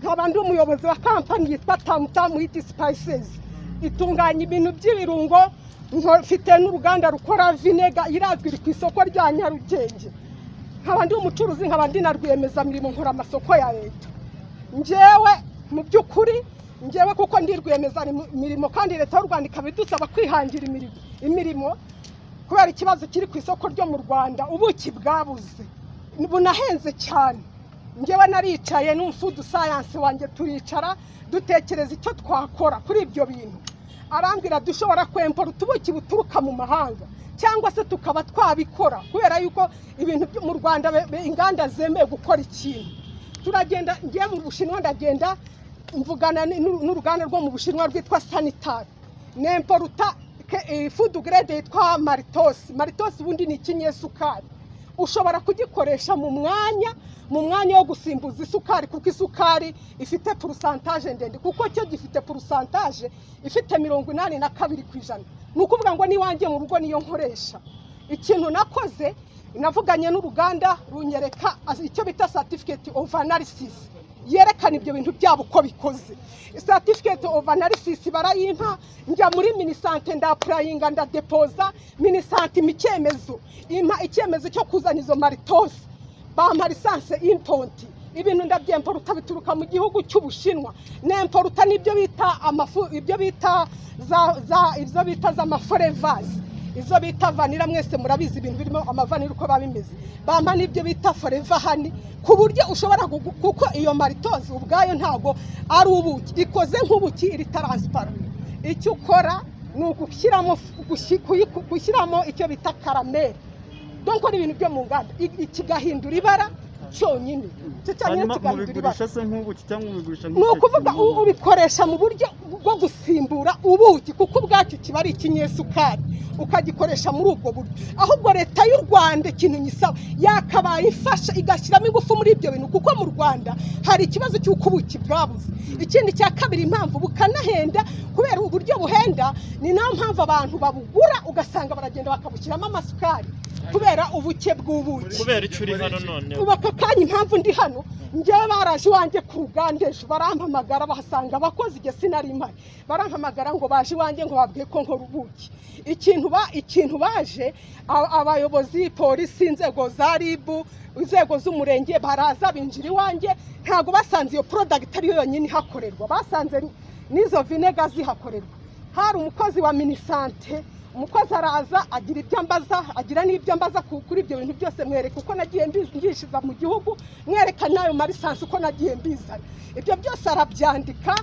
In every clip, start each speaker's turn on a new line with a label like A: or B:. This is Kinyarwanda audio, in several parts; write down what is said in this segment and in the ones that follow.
A: nkaba ndi umuyobozi wa kampani yitwa tamutamu witi sipayisezi itunganya ibintu by'ibirungo mfite n'uruganda rukora vinega irazwi iri ku isoko rya nyarugenge nkaba ndi umucuruzi nkaba ndi na rwiyemezamirimo nkora amasoko ya leta njyewe mu by'ukuri njyewe kuko ndi rwiyemezamirimo kandi leta y'u rwanda ikaba idusaba kwihangira imirimo- imirimo kubera ikibazo kiri ku isoko ryo mu rwanda ubuki bwabuze bunahenze cyane njyewe naricaye n'umufudu sayansi wanjye turicara dutekereza icyo twakora kuri ibyo bintu arambwira dushobora kwempora utubuki buturuka mu mahanga cyangwa se tukaba twabikora kubera yuko ibintu byo mu rwanda be- be- inganda zemewe gukora ikintu turagenda ngiye mu bushinwa ndagenda mvugana ni- n'uru- n'uruganda rwo mu bushinwa rwitwa sanitari nemporuta fudu gerede yitwa maritosi maritosi ubundi ni ikinyesukari ushobora kugikoresha mu mwanya mu mwanya wo gusimbuza isukari kuko isukari ifite purusantaje ndende kuko cyo gifite purusantaje ifite mirongo inani na kabiri ku ijana ni ukuvuga ngo n'iwanjye mu rugo niyo nkoresha ikintu nakoze navuganye n'uruganda runyereka as- icyo bita certificate of analysis yerekana ibyo bintu byabo uko bikoze certificate of analysis barayimpa njya muri minisante ndapurayinga ndadepoza minisante impa icyemezo impa icyemezo cyo kuzana izo maritosi bampa lisanse imponti ibintu ndabyemporuta bituruka mu gihugu cy'ubushinwa nemporuta n'ibyo bita amafu ibyo bita za za ibyo bita za maforevazi izo bita vanira mwese murabizi ibintu birimo amavanira uko biba bimeze bampa n'ibyo bita foreva hani ku buryo ushobora gugu- kuko iyo maritozi ubwayo ntabwo ari ubuki ikoze nk'ubuki iri taransipara icyo ukora ni ugushyiramo gushi- kuyi- gushyiramo icyo bita karameri donko ni ibintu byo mu nganda i- kigahindura ibara cyonyine icyo cyonyine
B: hanyuma
A: kigahindura ibara
B: mubigurisha se nk'ubuki cyangwa mubigurisha
A: ni ukuvuga u- ubikoresha mu buryo bwo gusimbura ubuki kuko ubwacyo kiba ari ikinyesukari ukagikoresha muri ubwo buryo ahubwo leta y'u rwanda ikintu nyisaba yakabaye ifasha igashyiramo ingufu muri ibyo bintu kuko mu rwanda hari ikibazo cy'uko ubuki bwabuze ikindi cya kabiri impamvu bukanahenda kubera uburyo buhenda ni nayo mpamvu abantu babugura ugasanga baragenda bakabushyiramo amasukari kubera ubuke bw'ubuki
C: kubera icyo uri hano none
A: ubu aka kanya impamvu ndi hano njyewe baraje iwanjye ku ruganda ejo barampamagara bahasanga abakozi igihe sinari mpari barampamagara ngo baje iwanjye ngo babwiye ko nkora ubuki ikintu ba- ikintu baje a- abayobozi polisi inzego za ribu inzego z'umurenge baraza binjira iwanjye ntabwo basanze iyo porodagiti ariyo yonyine ihakorerwa basanze n'izo vinega zihakorerwa hari umukozi wa minisante umukozi araza agira ibyo ambaza agira n'ibyo ambaza ku- kuri ibyo bintu byose mwereka uko nagiye mbizi- mbishiza mu gihugu mwereka n'ayo marisansi uko nagiye mbizana ibyo byose arabyandika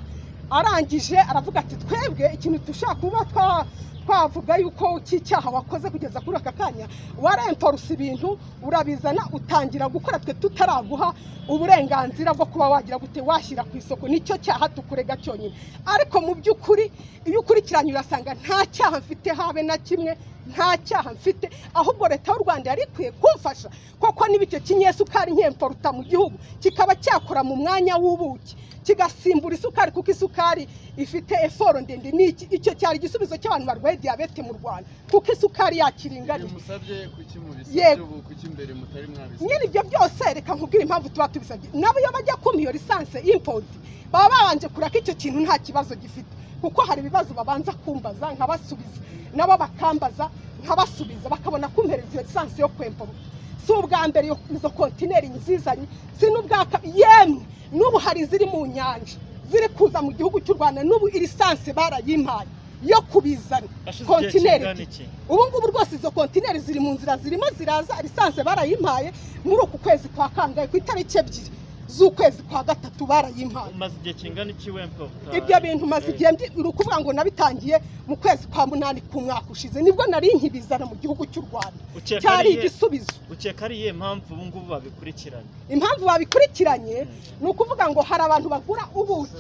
A: arangije aravuga ati twebwe ikintu dushaka kuba twa- twavuga yuko cy'icyaha wakoze kugeza kuri aka kanya waremporusa ibintu urabizana utangira gukora twe tutaraguha uburenganzira bwo kuba wagira gute washyira ku isoko nicyo cyaha tukurega cyonyine ariko mu by'ukuri iyo ukurikiranye urasanga nta cyaha mfite habe na kimwe nta cyaha mfite ahubwo leta y'u rwanda yari ikwiye kumfasha koko niba icyo kinyesukari nkemporuta mu gihugu kikaba cyakora mu mwanya w'ubuki kigasimbura isukari kuko isukari ifite eforo ndende ni iki- icyo cyari igisubizo cy'abantu barwaye diyabete mu rwanda kuko isukari yakiringaniye
D: musabye kuki
A: Yego.
D: mubisabye ubu kuki imbere mutari mwabisabye
A: nyiri ibyo byose reka nkubwire impamvu tuba tubisabye nabo iyo bajya kumpa iyo lisansi impodi baba babanje kuraka icyo kintu nta kibazo gifite kuko hari ibibazo babanza kumbaza nkabasubiza nabo bakambaza nkabasubiza bakabona kumpereza iyo lisansi yo kwemporuka si ubwa mbere iyo- izo kontineri nzizanye si n'ubwa kabiri yemwe n'ubu hari iziri mu nyanja ziri kuza mu gihugu cy'u rwanda n'ubu lisansi barayimpaye yo kubizana
C: hashize igihe
A: kontineri
C: kingana iki
A: ubu ngubu rwose izo kontineri ziri mu nzira zirimo ziraza lisanse barayimpaye muri uku kwezi kwa kangahe ku itariki ebyiri z'ukwezi kwa gatatu barayimpaye
C: umaze igihe kingana iki wempa utaha?
A: ibyo bintu maze igihe ndi- ni ukuvuga ngo nabitangiye mu kwezi kwa munani ku mwaka ushize nibwo nari nkibizana mu gihugu cy'u rwanda
C: ukeka
A: cyari
C: ari iye-
A: igisubizo
C: ukeka ari iyihe mpamvu ubu ngubu babikurikirana
A: impamvu babikurikiranye ni ukuvuga ngo hari abantu bagura ubuki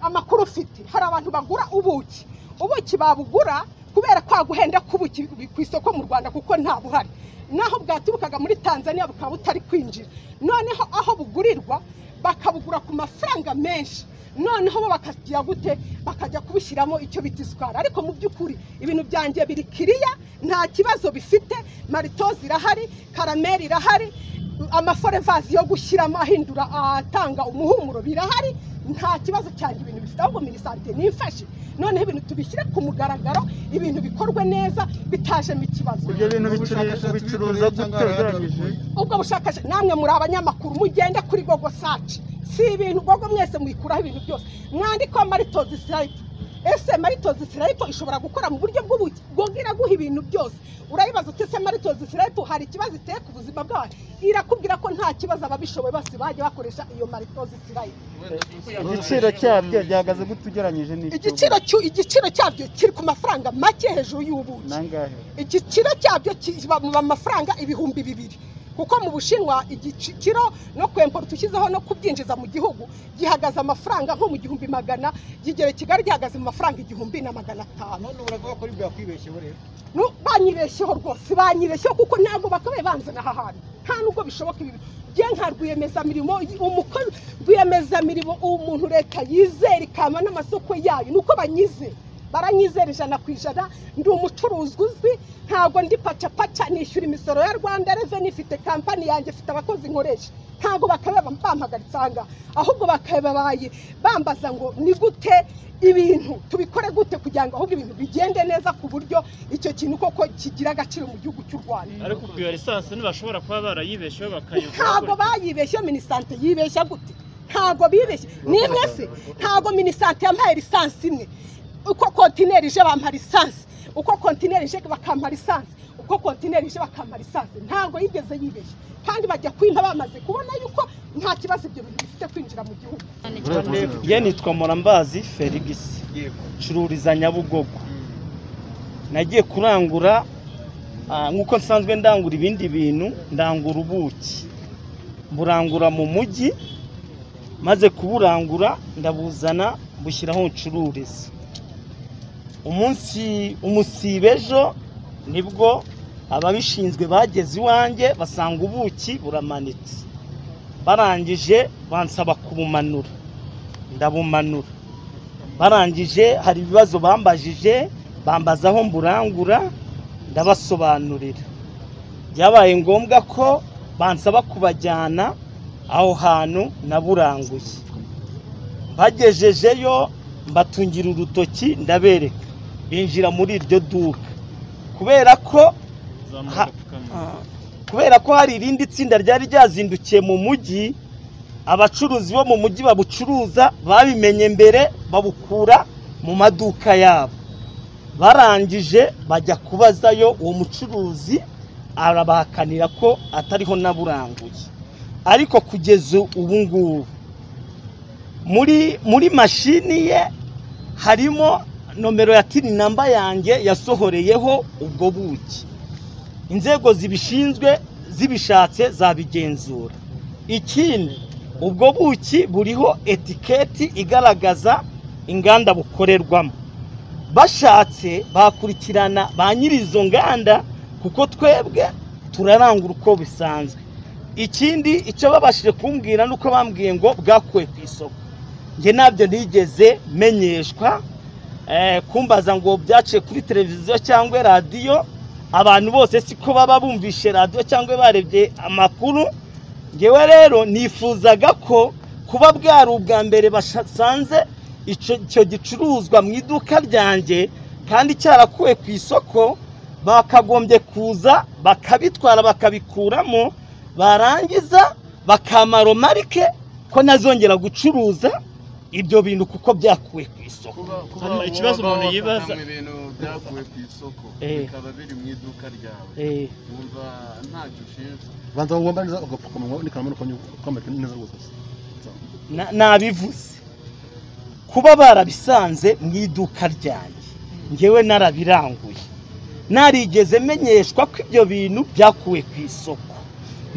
A: amakuru ufite hari abantu bagura ubuki ubuki babugura kubera kwa guhenda k'ubuki ku isoko mu rwanda kuko nta buhari naho bwaturukaga muri tanzania bukaba butari kwinjira noneho aho bugurirwa bakabugura ku mafaranga menshi noneho bo bakagira gute bakajya kubishyiramo icyo bita isukari ariko mu by'ukuri ibintu byanjye biri kiriya nta kibazo bifite maritozi irahari karameri irahari amaforevazi yo gushyiramo ahindura atanga umuhumuro birahari nta kibazo cyane ibintu bifite ahubwo minisante nifashe noneho ibintu tubishyire ku mugaragaro ibintu bikorwe neza bitajemo ikibazo
B: ibyo bintu bicu-
D: Ubushakashatsi
B: bicuruza
D: bikoreye
B: gute
D: cyangwa
B: ugereranyije
A: ubwo bushakashatsi namwe muri abanyamakuru mugende kuri gogo saci si ibintu gogo mwese mwikuraho ibintu byose mwandikwa maritozi sirayito ese maritozi sirayito ishobora gukora mu buryo bw'ubuki gogo iraguha ibintu byose urayibaza uti ese maritozi sirayito hari ikibazo iteye ku buzima bwawe irakubwira ko nta kibazo ababishoboye bose bajya bakoresha iyo maritozi sirayito
B: igiciro cyabyo gihagaze gute ugereranyije n'icyo
A: igiciro cyu- igiciro cyabyo kiri ku mafaranga make hejuru y'ubuki
B: nangahe
A: igiciro cyabyo kiba mu mafaranga ibihumbi bibiri kuko mu bushinwa igiciro no kwempora ushyizeho no kubyinjiza mu gihugu gihagaze amafaranga nko mu gihumbi magana kigera i kigali gihagaze mu mafaranga igihumbi na magana atanu
E: none uravuga ko ari bwa kwibeshyeho rero
A: Nu- banyibeshyeho rwose banyibeshyeho kuko ntabwo bakabaye banzana aha hantu nta nubwo bishoboka ibi bye nka rwiyemezamirimo y- umukozi rwiyemezamirimo umuntu leta yizera ikama n'amasoko yayo ni uko banyize baranyizera ijana ku ijana ndi umucuruzi uzwi ntabwo ndi pacapaca nishyura imisoro ya rwanda reveni ifite kampani yanjye ifite abakozi nkoresha ntabwo bakaba bampagaritse aha ngaha ahubwo bakabaye bambaza ngo ni gute ibintu tubikore gute kugira ngo ahubwo ibintu bigende neza ku buryo icyo kintu koko kigira agaciro mu gihugu cy'u rwanda
C: ariko ubwo iyo lisansi ntibashobora kuba barayibesheho
A: ntabwo
C: bakayivura
A: bayibeshye minisante yibeshya gute ntabwo bibeshye nimwe se ntabwo minisante yampaye lisansi imwe uko kontineri ije bampa lisansi uko kontineri ije bakampa lisansi uko kontineri ije bakampa lisansi ntabwo yigeze yibeshye kandi bajya kwimpa bamaze kubona yuko nta kibazo ibyo bintu bifite kwinjira mu gihugu
F: ye nitwa murambazi felix
D: Yego.
F: ncururiza nyabugogo nagiye kurangura ah, nk'uko nsanzwe ndangura ibindi bintu ndangura ubuki mburangura mu mujyi maze kuburangura ndabuzana bushyiraho ncururiza umunsi umusiba ejo nibwo ababishinzwe bageze iwanjye basanga ubuki buramanitse barangije bansaba kubumanura ndabumanura barangije hari ibibazo bambajije bambaza aho mburangura ndabasobanurira byabaye ngombwa ko bansaba kubajyana aho hantu naburanguye bagejejeyo mbatungira urutoki ndabereka binjira muri iryo duka kubera ko
C: zamuka
F: Ha-
C: apfukama
F: kubera ko hari irindi tsinda ryari ryazindukiye mu mujyi abacuruzi bo mu mujyi babucuruza babimenye mbere babukura mu maduka yabo barangije bajya kubazayo uwo mucuruzi arabahakanira ko atariho naburanguye ariko kugeza ubu ngubu muri muri mashini ye harimo nomero ya tini namba yanjye yasohoreyeho ubwo buki inzego zibishinzwe zibishatse zabigenzura ikindi ubwo buki buriho etiketi igaragaza inganda bukorerwamo bashatse bakurikirana ba nyiri izo nganda kuko twebwe turarangura uko bisanzwe ikindi icyo babashije kumbwira ni uko bambwiye ngo bwakuwe ku isoko njye nabyo ntigeze menyeshwa eh, kumbaza ngo byaciye kuri televiziyo cyangwa radiyo abantu bose siko baba bumvishe radiyo cyangwa barebye amakuru ngewe rero nifuzaga ko kuba bwari ubwa mbere basanze icyo icyo gicuruzwa mu iduka ryanjye kandi cyarakuwe ku isoko bakagombye kuza bakabitwara bakabikuramo barangiza bakamaro marike ko nazongera gucuruza ibyo bintu kuko byakuwe ku isoko
D: Kuba- kuba
C: Hano
D: wowe
C: ikibazo
D: waba
C: umuntu
D: wafatanywe
C: yibaza-
D: ibintu byavuye ku isoko
F: Eh.
D: bikaba biri mu iduka ryawe
F: Eh,
D: wumva ntacyo ushinzwe
B: banza ngombwa neza agapfukamunwa unikana kwambara neza rwose
F: na- nabivuze kuba barabisanze mu iduka ryanjye ngewe narabiranguye narigeze menyeshwa ko ibyo bintu byakuwe ku isoko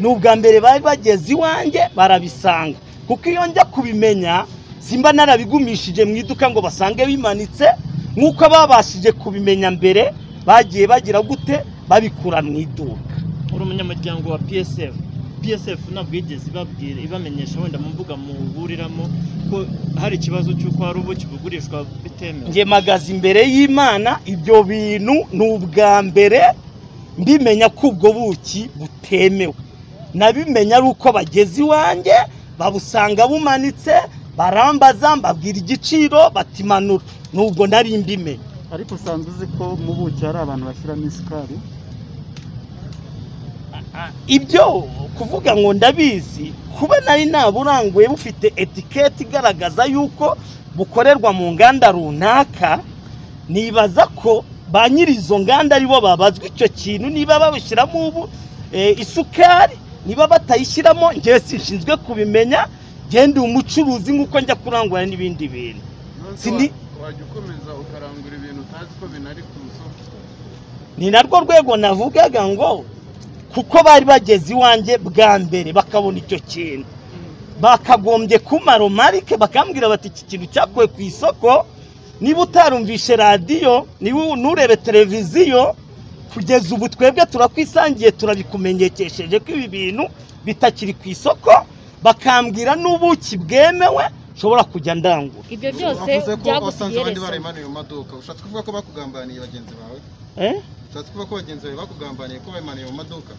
F: ni ubwa mbere bari bageze iwanjye barabisanga kuko iyo njya kubimenya simba narabigumishije mu iduka ngo basange bimanitse nk'uko ababashije kubimenya mbere bagiye bagira gute babikura mu iduka
C: uri umunyamuryango wa psf psf ntabwo yigeze ibabwira ibamenyesha wenda mu mbuga muburiramo ko hari ikibazo cy'uko hari ubuki bugurishwa bitemewe
F: njye magaze imbere y'imana ibyo bintu ni ubwa mbere mbimenya ko ubwo buki butemewe nabimenya ari uko bageze iwanjye babusanga bumanitse barambaza mbabwira igiciro batimanura nubwo nari mbimenya
B: ariko usanzwe uzi ko mu buki hari abantu bashyiramo isukari
F: ibyo kuvuga ngo ndabizi kuba nari naburanguye bufite etiketi igaragaza yuko bukorerwa mu nganda runaka nibaza ko ba nyiri izo nganda aribo babazwa icyo kintu niba babushyiramo ubu eh, isukari niba batayishyiramo ngewe sinshinzwe kubimenya ngende umucuruzi nk'uko njya kurangura n'ibindi bintu
D: Nonese
F: Sindi-
D: wa- wajya ukomeza ukarangura ibintu utazi ko binari ku isoko
F: ni narwo rwego navugaga ngo kuko bari bageze iwanjye bwa mbere bakabona icyo kintu bakagombye kumara marike bakambwira bati iki kintu cyakuwe ku isoko niba utarumvishe radiyo niba nturebe televiziyo kugeza ubu twebwe turakwisangiye turabikumenyekesheje ko ibi bintu bitakiri ku isoko bakambwira n'ubuki bwemewe nshobora kujya ndangura
G: ibyo byose
H: wavuze ko wasanze abandi
G: byagusigaye
H: barayimaniye mu maduka ushatse kuvuga ko bakugambaniye bagenzi bawe
F: Eh?
H: ushatse kuvuga ko bagenzi bawe bakugambaniye ko bayimaniye mu maduka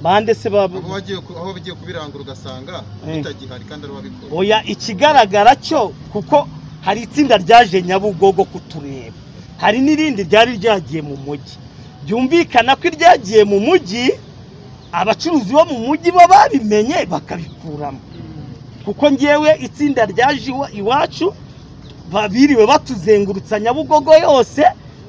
F: bande se babu
H: aho wagiye ku- aho bagiye kubirangura ugasanga
F: Eh.
H: bitagihari kandi ari wabikora
F: oya ikigaragara cyo kuko hari itsinda ryaje nyabugogo kutureba hari n'irindi ryari ryagiye mu mujyi byumvikana ko iryagiye mu mujyi abacuruzi bo mu mujyi bo babimenye bakabikuramo kuko ngewe itsinda ryaje iwa- iwacu ba- biriwe batuzengurutsa nyabugogo yose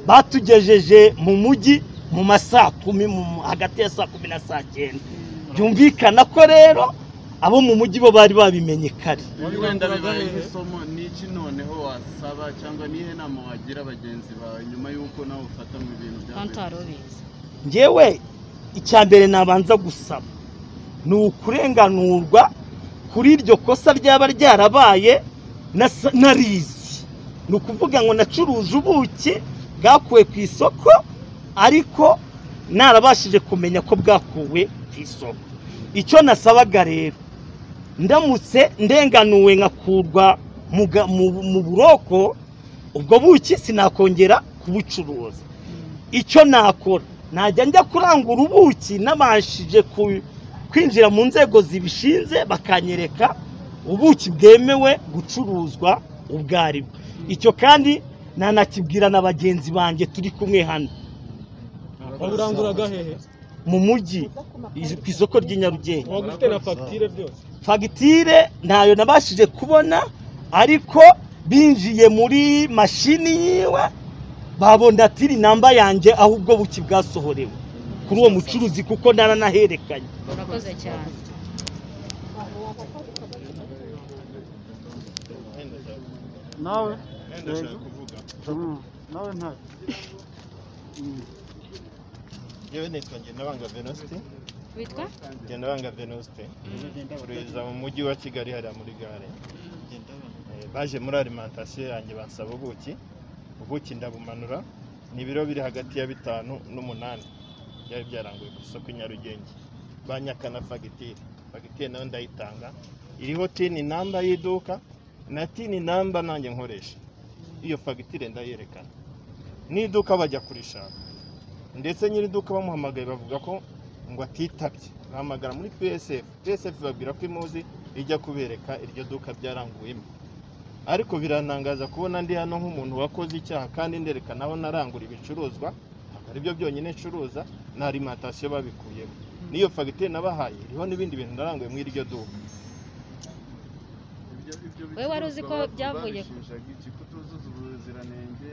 F: batugejeje mu mujyi mu ma saa kumi mu- hagati ya saa kumi na saa cyenda byumvikana ko rero abo mu mujyi bo bari babimenye kare
D: ibi wenda bibaye nk'isomo ni iki noneho wasaba cyangwa nihe nama wagira bagenzi bawe nyuma y'uko nawe ufata mu bintu bya
G: kandi
D: mbere?
G: utari ubizi
F: ngewe icya mbere nabanza gusaba ni ukurenganurwa kuri iryo kosa ryaba ryarabaye nasa- narizi ni ukuvuga ngo nacuruje ubuki bwakuwe ku isoko ariko narabashije kumenya ko bwakuwe ku isoko icyo nasabaga rero ndamutse ndenganuwe nkakurwa mu ga- mu- mu buroko ubwo buki sinakongera kubucuruza icyo nakora najya njya kurangura ubuki nabashije ku- kwinjira mu nzego zibishinze bakanyereka ubuki bwemewe gucuruzwa ubwo ari bwo icyo kandi nanakibwira na bagenzi banjye turi kumwe hano
E: waburanguraga hehe
F: mu mujyi is- ku isoko ry'i Nyarugenge
E: waba ufite na fagitire byose
F: fagitire ntayo nabashije kubona ariko binjiye muri mashini yiwe babona tiri namba yanjye aho ubwo buki bwasohorewe kuri uwo mucuruzi kuko naranaherekanye
G: urakoze cyane
B: nawe
C: ndashaka kuvuga
B: nawe nta
C: yewe nitwa ngendabanga venuste
G: witwa
C: ngendabanga venuste turiza mu mujyi wa kigali hariya muri gare Eh, baje muri alimentation yanjye bansaba ubuki ubuki ndabumanura ni ibiro biri hagati ya bitanu n'umunani byari byaranguye ku isoko i nyarugenge banyakana fagitire fagitire nayo ndayitanga iriho tini namba y'iduka na tini namba nanjye nkoresha iyo fagitire ndayerekana n'iduka bajya kurishaka ndetse nyir'iduka bamuhamagaye bavuga ko ngo atitabye bahamagara muri psf psf babwira ko imuzi ijya kubereka iryo duka byaranguyemo ariko birantangaza kubona ndi hano nk'umuntu wakoze icyaha kandi nderekana aho narangura ibicuruzwa ntabwo ari byo byonyine ncuruza na arimantasiyo babikuyemo n'iyo fagitire nabahaye iriho n'ibindi bintu naranguye muri iryo duka
D: Ibyo- ibyo
G: Wowe wari uzi ko
D: bicuruzwa
G: byavuye-
D: babishinjaga iki? Kutuzuza ubuziranenge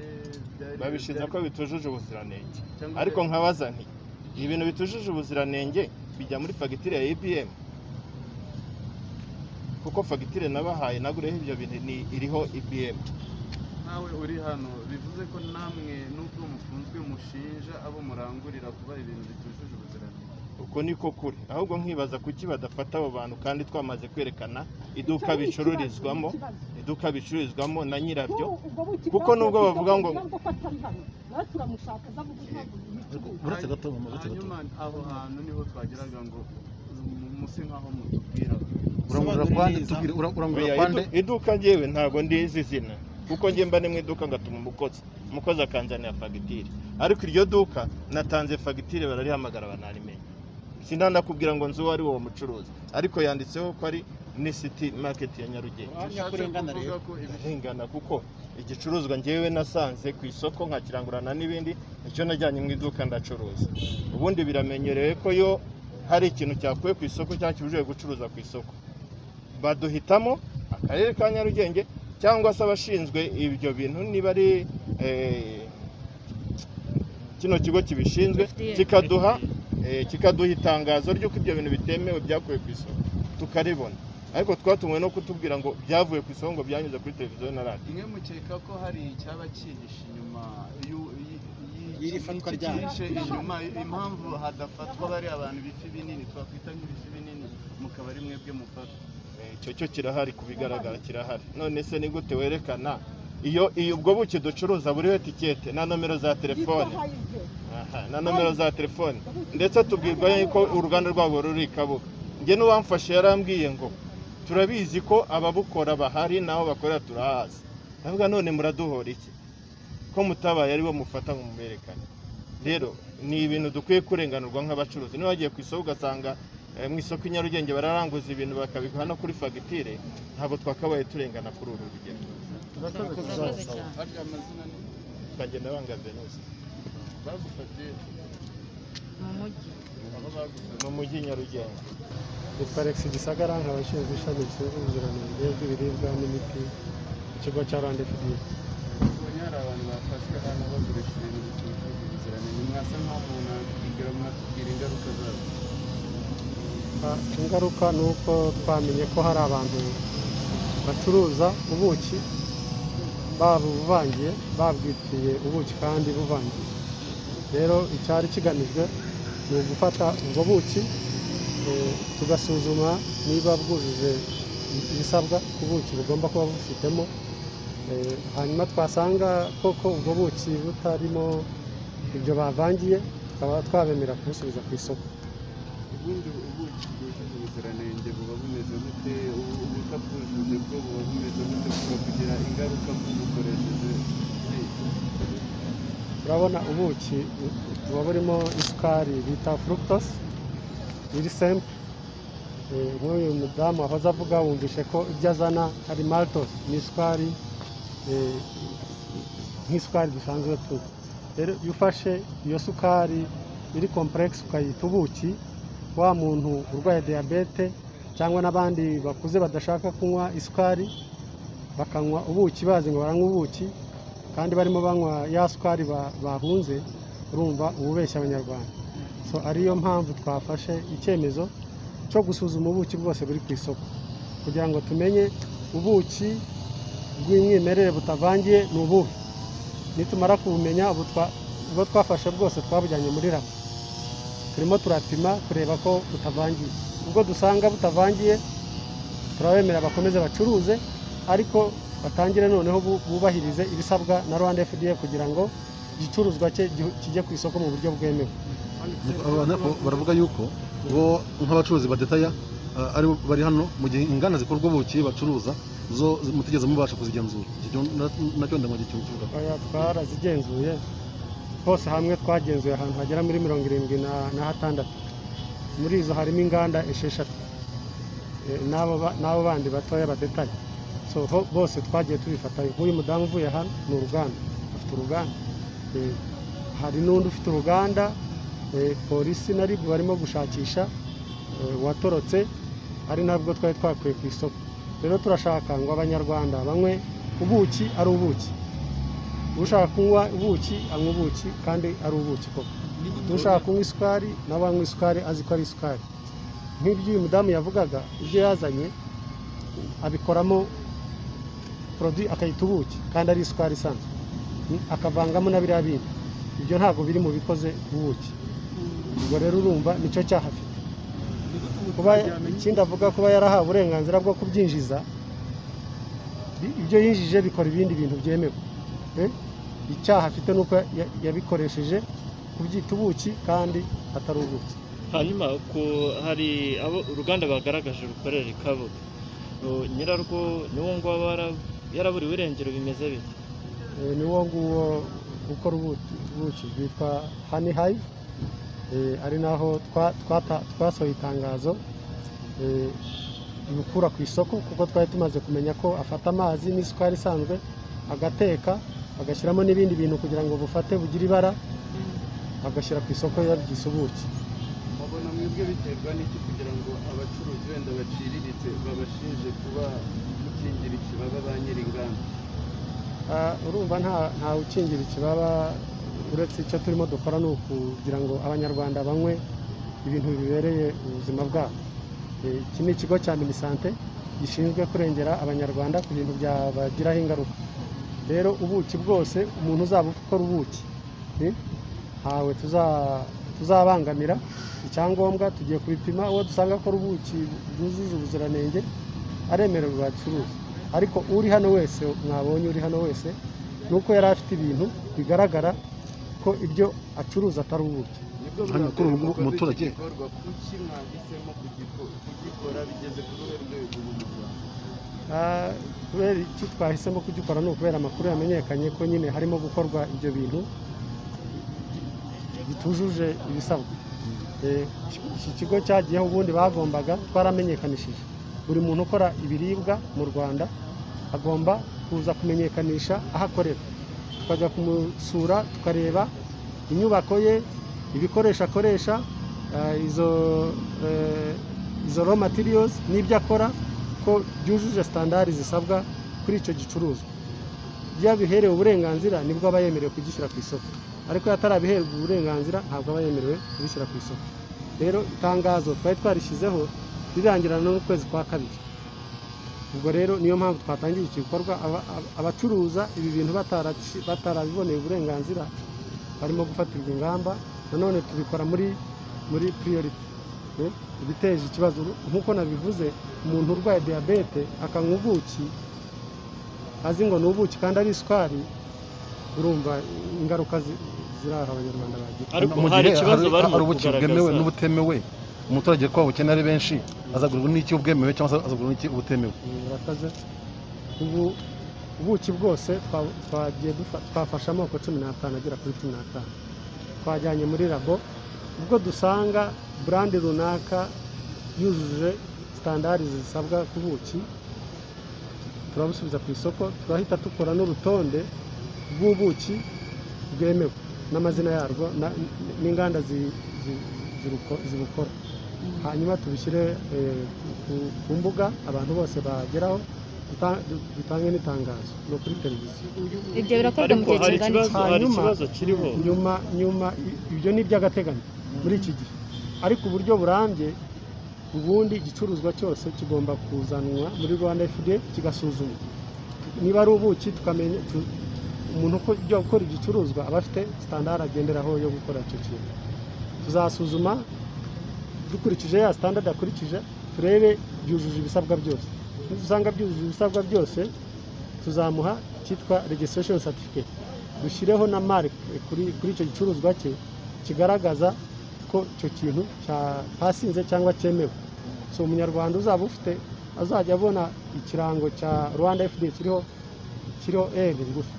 D: byari-
C: babishinja ko
D: byari-
C: bitujuje ubuziranenge
D: cyangwa
C: ariko
D: byari-
C: nkabaza nti ibintu bitujuje ubuziranenge bijya muri fagitire ya ibm kuko fagitire nabahaye naguriyeho ibyo bintu ni iriho ibm
D: nawe uri hano bivuze ko namwe nubwo mufunzwe mushinja abo murangurira kuba ibintu bitujuje ubuziranenge
C: uko niko kuri ahubwo nkibaza kuki badafata abo bantu kandi twamaze kwerekana iduka
A: Icyo ni ikibazo,
C: bicururizwamo
A: ni ikibazo.
C: iduka bicururizwamo na nyirabyo
A: N'ubu ubwo buki
C: kuko
A: bwakuwe
C: nubwo
A: ku
C: bavuga
A: isoko kugira ko
C: ngo-
A: atari hano. Natwe turamushaka aza kuvuga ntabwo yicuruza.
B: uretse gato mama uretse gato
D: hanyuma aho hantu niho twageraga ngo mu- muse nk'aho mutubwira
B: urangurura kwande tubwire ura- urangurura
C: Oya,
B: kwande
C: idu- iduka ngewe ntabwo ndizi izina kuko njye mba ni mu iduka ngatuma umukozi umukozi akanzanira fagitire ariko iryo duka natanze fagitire bararihamagara banarimenye sindanakubwira ngo nzi uwo ari uwo mucuruzi ariko yanditseho ko ari municity market ya nyarugenge
D: kurengana rero
C: ahengana kuko igicuruzwa ngewe nasanze ku isoko nkakirangurana n'ibindi icyo najyanye mu iduka ndacuruza ubundi biramenyerewe ko yo hari ikintu cyakuwe ku isoko cyangwa kibujijwe gucuruza ku isoko baduhitamo akarere ka nyarugenge cyangwa se abashinzwe ibyo bintu niba ari eh, kino kigo kibishinzwe kikaduha eh, kikaduha itangazo ry'uko ibyo bintu bitemewe byakuwe ku isoko tukaribona ariko twatumiwe no kutubwira ngo byavuye ku isoko ngo byanyuze kuri televiziyo na radiyo
D: imwe mukeka ko hari icyaba cyihishe inyuma y'u- y- y-
G: Y'iri fatwa
D: iki
G: ryayo.
D: cyihishe inyuma impamvu hadafatwa bariya abantu bifi binini twakwita nk'ibifi binini mukaba ari mwebwe mufata
C: Eh, icyo cyo kirahari ku bigaragara kirahari none se ni gute werekana iyo iyo ubwo buki ducuruza buriho etikete na nomero za telefone Aha, na nomero za telefone ndetse tubwirwa yuko uruganda rwabo ruri i kabuga njye n'uwamfashe yarambwiye ngo turabizi ko ababukora bahari n'aho bakorera turahazi ndavuga none muraduhora iki ko mutabaye aribo mufata ngo muberekane rero ni ibintu dukwiye kurenganurwa nk'abacuruzi niba wagiye ku isoko ugasanga eh, mu isoko i nyarugenge bararanguza ibintu bakabiguha no kuri fagitire ntabwo twakabaye turengana kuri uru rugendo
G: Murakoze cyane.
D: ariya amazina ni
C: bakagenda banga venusi
D: bagufatiye
G: mu mujyi
D: abo bagufatiye
C: mu mujyi nyarugenge
I: ni parex gisagara nk'abashinzwe ishami rishinzwe ubuziranenge bw'ibiribwa n'imiti ikigo cya randefidi
D: ubonye hari abantu bafashwe hano bagurisha ibintu bitujuje ubuziranenge mwasa nk'aho munabwira munatubwira ingaruka zabyo
I: ingaruka ni uko twamenye ko hari abantu bacuruza ubuki babuvangiye babwitiye ubuki kandi buvangiye rero icyari kigamijwe ni ugufata ubwo buki eh, tugasuzuma niba bwujuje ibisabwa ku buki bugomba kuba bufitemo Eh, hanyuma twasanga koko ubwo buki butarimo ibyo bavangiye tukaba twabemerera kubusubiza ku isoko
D: ubundi ubuki bwujuje ubuziranenge buba bumeze bute ubu- ubutabwujuje bwo buba bumeze bute buba kugira ingaruka bw'ubukoresheje zihe?
I: urabona ubuki bu- buba burimo isukari bita fructose iri sempu nk'uyu mudamu wahoze avuga wumvishe ko ibyo azana ari maltose ni isukari eh, nk'isukari dusanzwe tunywa rero iyo ufashe iyo sukari iri kompurexi ukayita ubuki wa muntu urwaye diyabete cyangwa n'abandi bakuze badashaka kunywa isukari bakanywa ubuki bazi ngo baranywa ubuki kandi barimo banywa ya sukari ba- bahunze urumva ububeshya abanyarwanda so ariyo mpamvu twafashe icyemezo cyo gusuzuma ubuki bwose buri ku isoko kugira ngo tumenye ubuki bw'umwimerere butavangiye ni ubuhe nitumara kubumenya ubu twa- ubwo twafashe bwose twabujyanye muri rama turimo turapima kureba ko butavangiye ubwo dusanga butavangiye turabemerera bakomeze bacuruze ariko batangire noneho bu- bubahirize ibisabwa na Rwanda FDA kugira ngo igicuruzwa cye gihu- kijye ku isoko mu buryo bwemewe
B: Abantu baravuga yuko bo nk'abacuruzi badetaya ah, ari bo bari hano mu gihe inganda zikora ubwo buki bacuruza zo mutigeze mubasha kuzigenzura Icyo cyo- na- nacyo ndamwa gihe cyumva
I: Oya, twarazigenzuye hose hamwe twagenzuye ahantu hagera muri mirongo irindwi na- na hatandatu muri izo harimo inganda esheshatu Eh, n'abo ba- n'abo bandi batoya badetaye so ho- bose twagiye tubifatanya nk'uyu mudamu uvuye hano ni uruganda afite uruganda Eh, hari n'undi ufite uruganda eh, polisi na ribu barimo gushakisha eh, watorotse ari nabwo twari twakuye ku isoko rero turashaka ngo abanyarwanda banywe ubuki ari ubuki ushaka kunywa ubuki anywa ubuki kandi ari ubuki koko ushaka kunywa isukari nawe anywa isukari azi ko ari isukari nk'ibyo uyu mudamu yavugaga ibyo yazanye abikoramo poroduwi akayita ubuki kandi ari isukari isanzwe Ni- akavangamo na biriya bindi ibyo ntabwo biri mu bikoze ubuki ubwo rero urumva nicyo cyaha afite kuba ikindi avuga kuba yarahawe uburenganzira bwo kubyinjiza bi- ibyo yinjije bikora ibindi bintu byemewe Eh, icyaha afite ni uko ya- yabikoresheje kubyita ubuki kandi atari ubuki
J: hanyuma ku hari abo uruganda bagaragaje rukorera i kabuga O, nyirarwo niwo ngwabo yara- yaraburiwe irengero bimeze bite
I: Eh, ni wo nguwo ukora ubuki ubuki bwitwa hani hayive eh, ari naho twa- twata- twasohoye itangazo eh, ibikura ku isoko kuko twari tumaze kumenya ko afata amazi n'isukari isanzwe agateka agashyiramo n'ibindi bintu kugira ngo bufate bugire ibara agashyira ku isoko yabyise ubuki
D: babona mwebwe biterwa n'iki kugira ngo abacuruzi wenda baciriritse babashinje kuba gukingira ikibaba ba nyir'inganda
I: Ah, urumva nta ntawe ukingira ikibaba uretse icyo turimo dukora ni ukugira ngo abanyarwanda banywe ibintu bibereye ubuzima bwabo Eh, iki ni ikigo cya minisante gishinzwe kurengera abanyarwanda ku bintu byabagiraho ingaruka rero ubuki bwose umuntu uzaba ukora ubuki eh, ntawe tuza- tuzabangamira icyangombwa tugiye kubipima uwo dusanga akora ubuki bwujuje ubuziranenge aremererwa acuruza ariko uri hano wese mwabonye uri hano wese ni uko yari afite ibintu bigaragara ko ibyo acuruza atari ubuki
D: nibwo
B: Hano kuri ubu ngubu umuturage-
D: bikorwa kuki mwahisemo kugiko- kugikora bigeze ku ruhe rwego ubu mu rwanda
I: Ah, kubera icyo twahisemo kugikora ni ukubera amakuru yamenyekanye ko nyine harimo gukorwa ibyo bintu bitujuje ibisabwa Eh, iki kigo cyagiyeho ubundi bagombaga twaramenyekanishije buri muntu ukora ibiribwa mu rwanda agomba kuza kumenyekanisha aho akorera tukajya kumusura tukareba inyubako ye ibikoresho akoresha ah, izo eh, izo raw materials n'ibyo akora ko byujuje standard zisabwa kuri icyo gicuruzwa yabiherewe uburenganzira nibwo aba yemerewe kugishyira ku isoko ariko iyo atarabiherwa uburenganzira ntabwo aba yemerewe kubishyira ku isoko rero itangazo twari twarishyizeho rirangirana n'ukwezi kwa kabiri ubwo rero niyo mpamvu twatangiye iki gikorwa aba- aba- abacuruza ibi bintu bataraci- batarabiboneye uburenganzira barimo gufatirwa ingamba nanone tubikora muri muri priority Eh, ibiteje ikibazo nk'uko nabivuze umuntu urwaye diyabete akanywa ubuki azi ngo ni ubuki kandi ari isukari urumva ingaruka zi- ziraha abanyarwanda bagira
J: Ariko
B: mu
J: hari
B: gihe
J: ikibazo
B: hari-
J: barimo
B: hari ubuki
J: kugaragaza.
B: bwemewe n'ubutemewe umuturage ko abukene ari benshi azagurwa n'iki bwemewe cyangwa se azagurwa n'iki ubutemewe
I: murakoze ubu ubuki bwose twa- twagiye dufa- twafashe amoko cumi n'atanu agera kuri cumi n'atanu twajyanye muri labo ubwo dusanga burandi runaka yujuje sitandari zisabwa ku buki turabusubiza ku isoko turahita dukora n'urutonde rw'ubuki bwemewe n'amazina yarwo na- n'inganda zi- zi- ziruko- zibukora hanyuma tubishyire eh, ku- ku mbuga abantu bose bageraho duta- du- dutange n'itangazo ni ukuri televiziyo
G: Ibyo birakorwa mu gihe kingana iki?
I: Hanyuma, nyuma nyuma i- ibyo ni iby'agateganyo muri iki gihe ariko uburyo burambye ubundi igicuruzwa cyose kigomba kuzanwa muri rwanda fda kigasuzumwa niba ari ubuki tukamenya tu- umuntu uko- ujya gukora igicuruzwa aba afite sitandari agenderaho yo gukora icyo kintu tuzasuzuma dukurikije ya sitandadi akurikije turebe byujuje ibisabwa byose nidusanga byujuje ibisabwa byose tuzamuha cyitwa registration certificate dushyireho na mark kuri, kuri icyo gicuruzwa cye kigaragaza ko icyo kintu cya- cyasinze cyangwa cyemewe so umunyarwanda uzaba ufite azajya abona ikirango cya rwanda fda kiriho kiriho r ngufi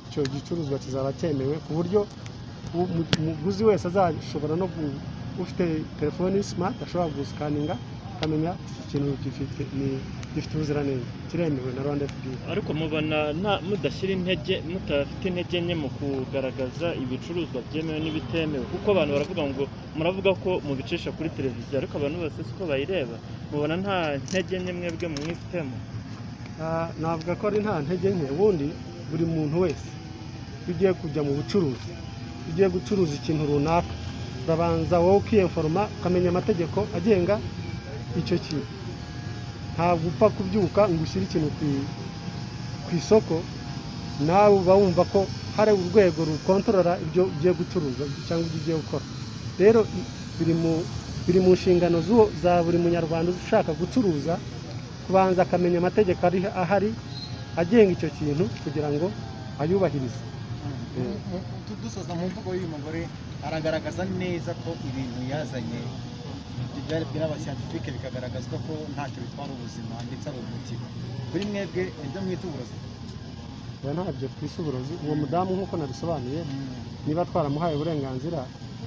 I: icyo gicuruzwa kizaba cyemewe ku buryo u- mu- umuguzi wese azashobora no gu- ufite telefoni smart ashobora gusikaninga akamenya iki kintu gifite ni- gifite ubuziranenge kiremewe na rwanda fda
J: ariko mubona nta- mudashyira intege mudafite intege nke mu kugaragaza ibicuruzwa byemewe n'ibitemewe kuko abantu baravuga ngo muravuga ko mubicisha kuri televiziyo ariko abantu bose siko bayireba mubona nta ntege nke mwebwe mumwifitemo
I: Ah, navuga ko ari nta ntege nke ubundi buri muntu wese iyo ugiye kujya mu bucuruzi iyo ugiye gucuruza ikintu runaka urabanza wowe ukiyeforoma ukamenya amategeko agenga icyo kintu ntabwo upfa kubyuka ngo ushyire ikintu ku i- ku isoko nawe uba wumva ko hari urwego rukontorora ibyo ugiye gucuruza cyangwa ibyo ugiye gukora rero i- biri mu biri mu nshingano z'uwo- za buri munyarwanda ushaka gucuruza kubanza akamenya amategeko ari ahari agenga icyo kintu kugira ngo ayubahirize
K: dusoza mu mvugo y'uyu mugore aragaragaza neza ko ibintu yazanye byari byaba scientifique bikagaragazwa ko ntacyo bitwara ubuzima ndetse ari umuti kuri mwebwe ibyo mwita uburozi
I: oya ntabyo twise uburozi uwo mudamu nk'uko nabisobanuye niba twaramuhaye uburenganzira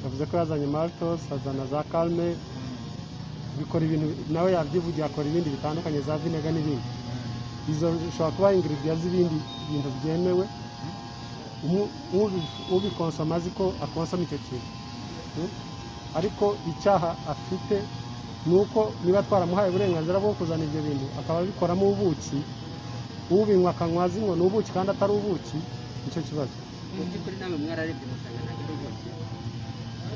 I: yavuze ko yazanye maltos azana za kalme bikora ibintu nawe yabyivugiye akora ibindi bitandukanye za vinega n'ibindi izo zishobora kuba ingiridiya z'ibindi bintu byemewe umu- ubi- ubikonsoma azi ko akonsoma icyo kintu Mm? ariko icyaha afite ni uko niba twaramuhaye uburenganzira bwo kuzana ibyo bintu akaba abikoramo ubuki ubinywa akanywa azinywa ni ubuki kandi atari ubuki nicyo kibazo
L: mu by'ukuri nawe mwararebye musanga ntabwo ari ubuki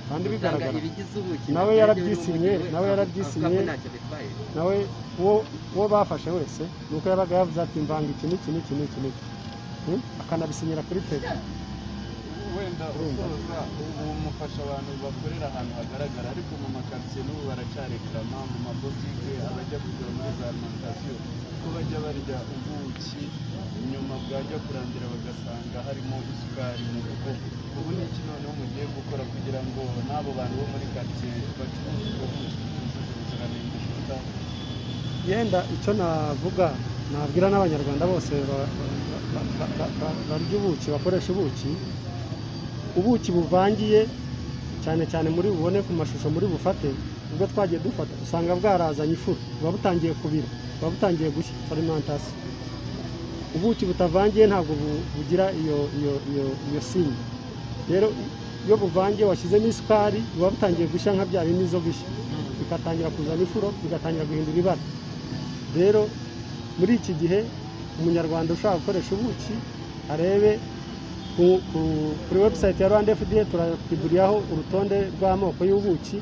I: kandi
L: Usanga
I: bigaragara
L: ibigize ubuki
I: nawe
L: nabyo
I: yarabyisinye
L: n'ubuki we
I: nawe
L: avuga-
I: yarabyisinye
L: avuga ko ntacyo bitwaye.
I: nawe uwo uwo bafashe wese ni uko yabaga yavuze ati mvanga iki n'iki n'iki n'iki n'iki Mm? akanabisinyira kuri tebe
D: wenda usoza ubu mufasha abantu bakorera ahantu hagaragara ariko mu makaritsiye n'ubu baracyareklama mu mabotike abajya kugura muri za alimantasiyo ko bajya barya ubuki nyuma bwajya kurangira bagasanga harimo isukari mu rugo ubu ni iki noneho mugiye gukora kugira ngo n'abo bantu bo muri karitsiye bacuruza ubwo buki bwujuje ubuziranenge bwitaho
I: yenda icyo navuga nabwira n'abanyarwanda bose ba- ba- ba- ba- ba- barya ubuki bakoresha ubuki ubuki buvangiye cyane cyane muri bubone ku mashusho muri bufate ubwo twagiye dufata usanga bwarazanye ifuru buba butangiye kubira buba butangiye gushya farimantasiyo ubuki butavangiye ntabwo bu- bugira iyo iyo iyo iyo sinye rero iyo buvangiye washyizemo isukari buba butangiye gushya nka bya bindi zo gushya bikatangira kuzana ifuro bigatangira guhindura ibara rero muri iki gihe umunyarwanda ushaka gukoresha ubuki arebe ku- ku- kuri webusayiti ya rwanda fda turakiguriraho urutonde rw'amoko y'ubuki